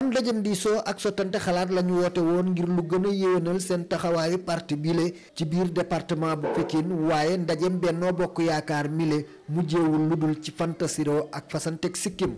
ndajem diisoo ak sottante xalaat la ñu woote woon ngir lu gën a yéwénal seen taxawaayu parti bile ci biir département bu Pikine waaye ndajem Benno Bokk Yaakaar mile mujjeewul lu dul ci fantasiro ak fasanteg sikkim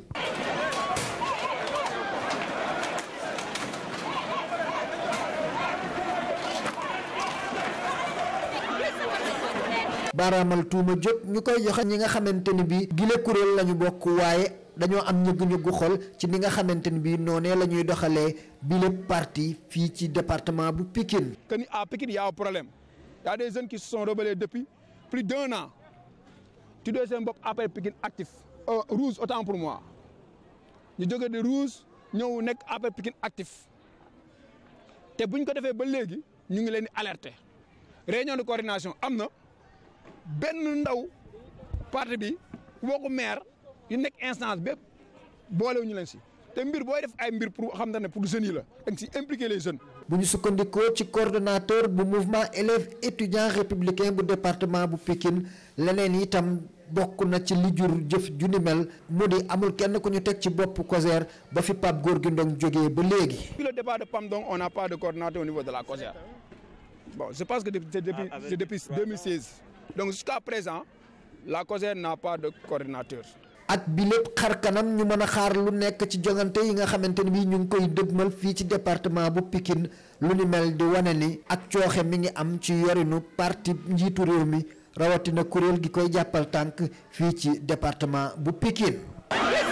baaraamal tuuma jóg ñu koy joxe ñi nga xamante ni bi gile kuréel lañu bokk waaye dañoo am ñëgg-ñëggu xol ci ni nga xamante ni bi noonee la ñuy doxalee bile parti fii ci département bu Pikine que ni à Pikine y a un problème y a des jeunes qui se sont rebellés depuis plus d'un an tuddee seen bopp après Pikine actif rouge autant pour moi ñu jóge de rouge ñëw nekk après Pikine actif te buñ ko defee ba léegi ñu ngi leen di alerter réunion de coordination am na benn ndaw parti bi waxu maire yu nekk instance bépp boolewuñu leen si te mbir booy def ay mbir pour xam ne pour jeunes yi la da nga si impliquer les jeunes. bu ñu sukkandikoo ci coordonnateur bu mouvement élèves étudiants républicain bu département bu Pikine leneen itam bokk na ci li jur jëf ju ni mel mu di amul kenn ku ñu teg ci bopp COSER ba fi Pape Gorgui Ndong jógee ba léegi. depuis le départ de PAM donc on n'a pas de coordonnateur au niveau de la COSER bon je pense que c'est depuis c'est depuis 2016 donc jusqu'à présent la COSER n'a pas de coordinateur. ak bi lépp xar kanam ñu mën a xaar lu nekk ci jongante yi nga xamante ni bii ñu ngi koy dëgmal fii ci département bu Pikine lu ni mel di wane ni ak cooxe mi ngi am ci yorinu parti njiitu réew mi rawatina kuréel gi koy jàppal tànk fii ci département bu Pikine